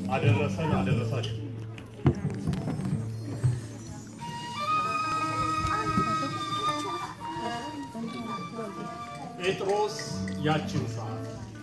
አደረሰን አደረሳችሁ። ጴጥሮስ ያችን ሰዓት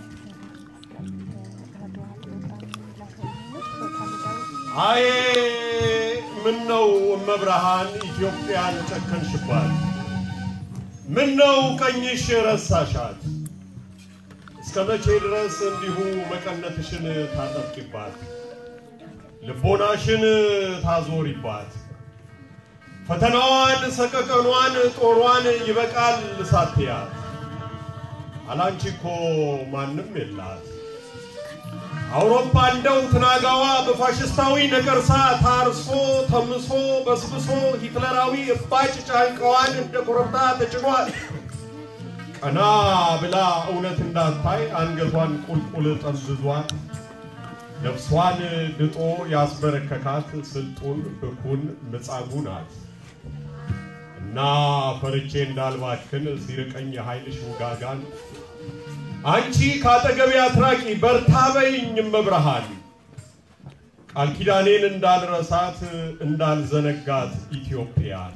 አዬ ምን ነው እመብርሃን ኢትዮጵያን ጨከንሽባት? ምን ነው ቀኝሽ ረሳሻት? እስከ መቼ ድረስ እንዲሁ መቀነትሽን ታጠብቂባት? ልቦናሽን ታዞሪባት? ፈተናዋን፣ ሰቀቀኗን፣ ጦሯን ይበቃል ሳትያት አላንቺ እኮ ማንም የላት። አውሮፓ እንደው ትናጋዋ በፋሽስታዊ ነቀርሳ ታርሶ ተምሶ በስብሶ ሂትለራዊ እባጭ ጫንቃዋን እንደ ኮረብታ ተጭኗል። ቀና ብላ እውነት እንዳታይ አንገቷን ቁልቁል ጠምዝዟል። ነፍሷን ድጦ ያስበረከካት ስልጡን ብኩን ምጻጉ ናት። እና ፈርቼ እንዳልባክን ሲርቀኝ የኃይልሽ ውጋጋን አንቺ ካጠገቤ አትራቂ በርታ በይኝ እመብርሃን ቃል ኪዳኔን እንዳልረሳት እንዳልዘነጋት ኢትዮጵያን።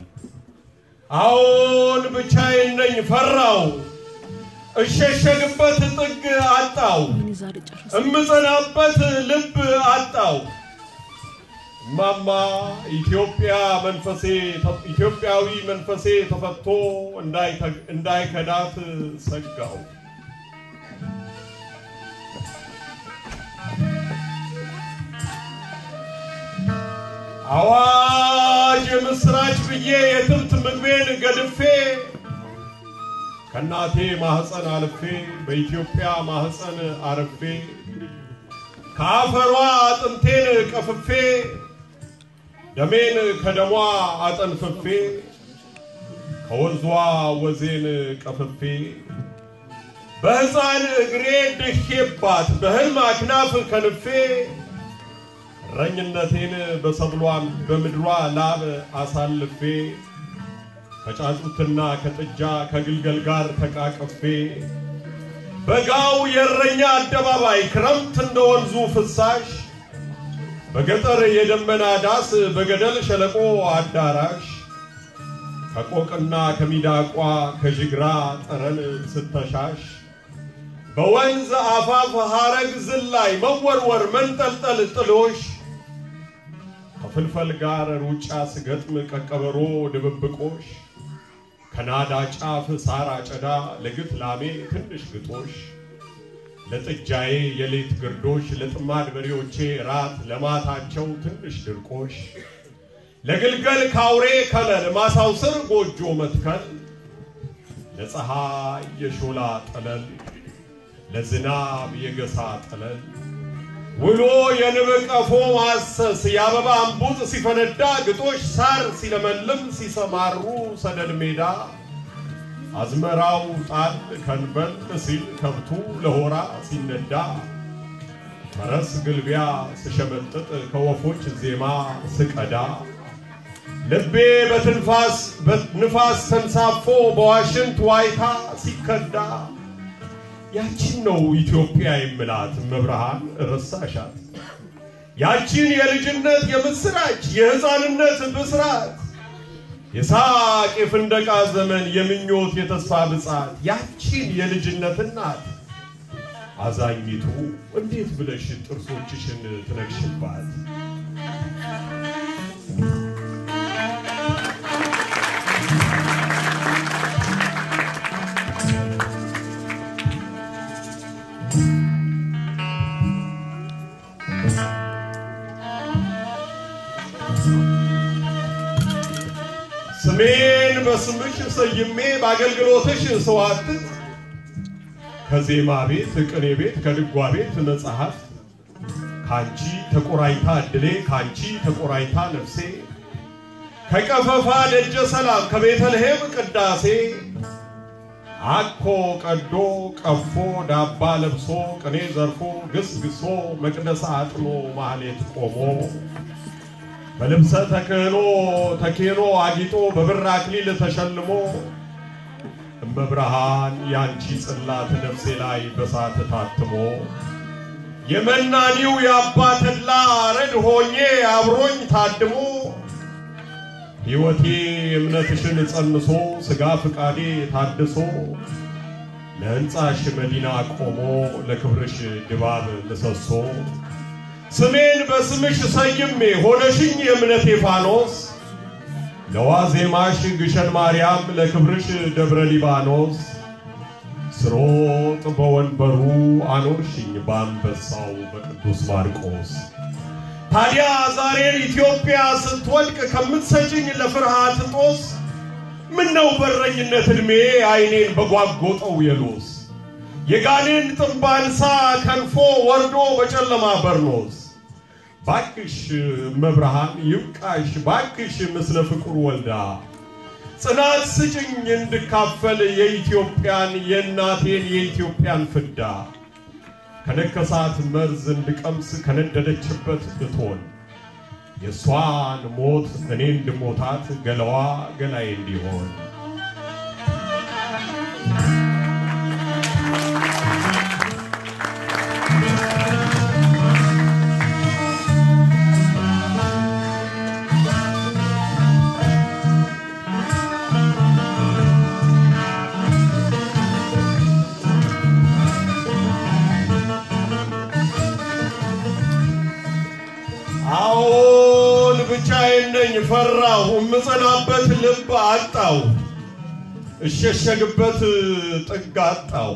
አዎን ብቻዬን ነኝ ፈራው እሸሸግበት ጥግ አጣው እምጸናበት ልብ አጣው። እማማ ኢትዮጵያ መንፈሴ ኢትዮጵያዊ መንፈሴ ተፈቶ እንዳይከዳት ሰጋው። አዋጅ የምስራች ብዬ የትብት ምግቤን ገድፌ ከእናቴ ማህፀን አልፌ በኢትዮጵያ ማህፀን አርፌ ከአፈሯ አጥንቴን ቀፍፌ ደሜን ከደሟ አጠንፍፌ ከወንዟ ወዜን ቀፍፌ በሕፃን እግሬ ድሼባት በሕልም አክናፍ ከንፌ እረኝነቴን በሰብሏም በምድሯ ላብ አሳልፌ ከጫጩትና ከጥጃ ከግልገል ጋር ተቃቅፌ በጋው የእረኛ አደባባይ ክረምት እንደ ወንዙ ፍሳሽ በገጠር የደመና ዳስ በገደል ሸለቆ አዳራሽ ከቆቅና ከሚዳቋ ከዥግራ ጠረን ስተሻሽ በወንዝ አፋፍ ሐረግ ዝላይ መወርወር መንጠልጠል ጥሎሽ ከፍልፈል ጋር ሩጫ ስገጥም ቀቀበሮ ድብብቆሽ ከናዳ ጫፍ ሳር አጨዳ ለግት ላሜ ትንሽ ግጦሽ ለጥጃዬ የሌት ግርዶሽ ለጥማድ በሬዎቼ ራት ለማታቸው ትንሽ ድርቆሽ ለግልገል ካውሬ ከለል ማሳው ስር ጎጆ መትከል ለፀሐይ የሾላ ጠለል ለዝናብ የገሳ ጠለል ውሎ የንብ ቀፎ ማሰስ የአበባ እምቡጥ ሲፈነዳ ግጦሽ ሳር ሲለመልም ሲሰማሩ ሰደድ ሜዳ አዝመራው ጣል ከንበል ሲል ከብቱ ለሆራ ሲነዳ ፈረስ ግልቢያ ስሸመጥጥ ከወፎች ዜማ ስቀዳ ልቤ በትንፋስ በንፋስ ተንሳፎ በዋሽንት ዋይታ ሲከዳ ያቺን ነው ኢትዮጵያ የምላት መብርሃን ረሳሻት። ያቺን የልጅነት የምስራች የሕፃንነት ብስራት የሳቅ የፍንደቃ ዘመን የምኞት የተስፋ ብጻት ያቺን የልጅነት እናት አዛኝቱ እንዴት ብለሽ ጥርሶችሽን ትነግሽባት? ስሜን በስምሽ ሰይሜ በአገልግሎትሽ ስዋትት ከዜማ ቤት ቅኔ ቤት ከድጓ ቤት መጽሐፍት ካንቺ ተቆራይታ እድሌ ካንቺ ተቆራይታ ነፍሴ ከቀፈፋ ደጀ ሰላም ከቤተልሔም ቅዳሴ አኮ ቀዶ ቀፎ ዳባ ለብሶ ቅኔ ዘርፎ ግስግሶ መቅደስ አጥኖ ማህሌት ቆሞ በልብሰ ተክህኖ ተኬኖ አጊጦ በብር አክሊል ተሸልሞ እመብርሃን ያንቺ ጽላት ነፍሴ ላይ በሳት ታትሞ የመናኒው የአባ ተድላ ሆኜ አብሮኝ ታድሞ ሕይወቴ እምነትሽን ጸንሶ ሥጋ ፍቃዴ ታድሶ ለሕንፃሽ መዲና ቆሞ ለክብርሽ ድባብ ምሰሶ ስሜን በስምሽ ሰይሜ ሆነሽኝ የእምነቴ ፋኖስ ለዋዜማሽ ግሸን ማርያም ለክብርሽ ደብረ ሊባኖስ ስሮጥ በወንበሩ አኖርሽኝ በአንበሳው በቅዱስ ማርቆስ ታዲያ ዛሬን ኢትዮጵያ ስትወድቅ ከምትሰጭኝ ለፍርሃት ጦስ ምነው በረኝነት ዕድሜ አይኔን በጓጎጠው የሎስ የጋኔን ጥንባንሳ ከንፎ ወርዶ በጨለማ በርኖስ ባክሽ መብርሃን ይብቃሽ ባክሽ ምስለ ፍቁር ወልዳ ጽናት ስጭኝ እንድካፈል የኢትዮጵያን የእናቴን የኢትዮጵያን ፍዳ ከነከሳት መርዝ እንድቀምስ ከነደደችበት እቶን የእሷን ሞት እኔ እንድሞታት ገላዋ ገላዬ እንዲሆን አዎን ብቻዬን ነኝ ፈራሁ፣ እምጸናበት ልብ አጣው፣ እሸሸግበት ጥግ አጣው።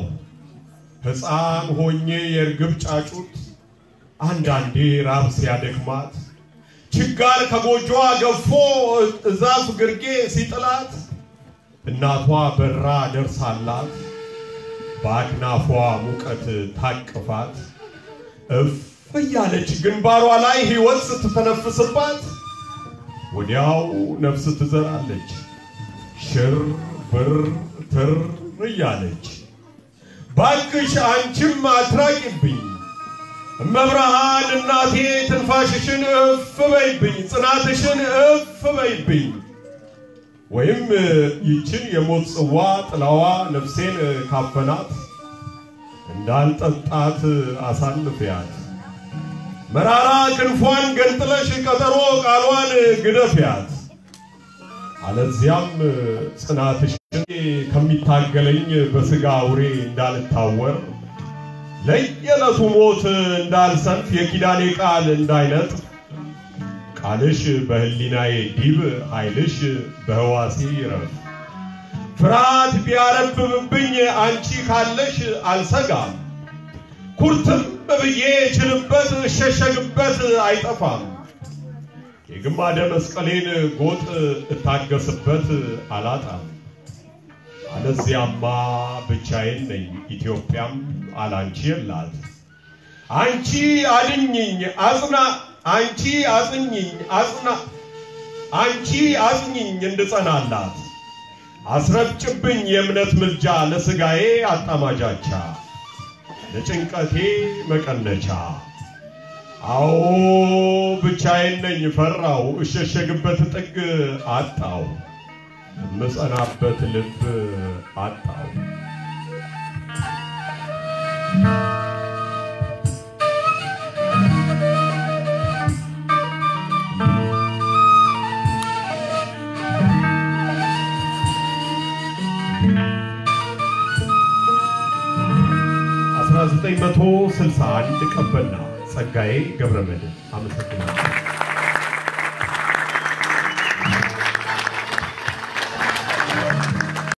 ሕፃን ሆኜ የእርግብ ጫጩት አንዳንዴ ራብ ሲያደክማት ችጋር ከጎጆዋ ገፎ እዛፍ ግርጌ ሲጥላት እናቷ በራ ደርሳላት በአክናፏ ሙቀት ታቅፋት እፍ እያለች ግንባሯ ላይ ሕይወት ስትተነፍስባት ወዲያው ነፍስ ትዘራለች ሽር ብር ትር እያለች። ባክሽ አንቺም አትራቂብኝ እመብርሃን እናቴ ትንፋሽሽን እፍ በይብኝ፣ ጽናትሽን እፍ በይብኝ። ወይም ይችን የሞት ጽዋ ጥላዋ ነፍሴን ካፈናት እንዳልጠጣት አሳልፊያት መራራ ክንፏን ገንጥለሽ ቀጠሮ ቃሏን ግደፊያት። አለዚያም ጽናትሽን ከሚታገለኝ በሥጋ አውሬ እንዳልታወር ለየዕለቱ ሞት እንዳልሰንፍ የኪዳኔ ቃል እንዳይነጥፍ ቃልሽ በሕሊናዬ ዲብ ኃይልሽ በሕዋሴ ይረፍ። ፍርሃት ቢያረብብብኝ አንቺ ካለሽ አልሰጋም። ኩርትም ብዬ ችልበት እሸሸግበት አይጠፋም። የግማደ መስቀሌን ጎጥ እታገስበት አላጣም። አለዚያማ ብቻዬን ነኝ፣ ኢትዮጵያም አላንቺ የላት። አንቺ አድኝኝ አጽና አንቺ አጽኝኝ አጽና አንቺ አጽኝኝ እንድጸናላት አስረጭብኝ የእምነት ምልጃ ለሥጋዬ አጣማጃቻ ለጭንቀቴ መቀነቻ። አዎ ብቻዬን ነኝ ፈራው፣ እሸሸግበት ጥግ አጣው፣ እምጸናበት ልብ አጣው። አስራ ዘጠኝ መቶ ስልሳ አንድ ቀበና ጸጋዬ ገብረመድህን አመሰግናለሁ።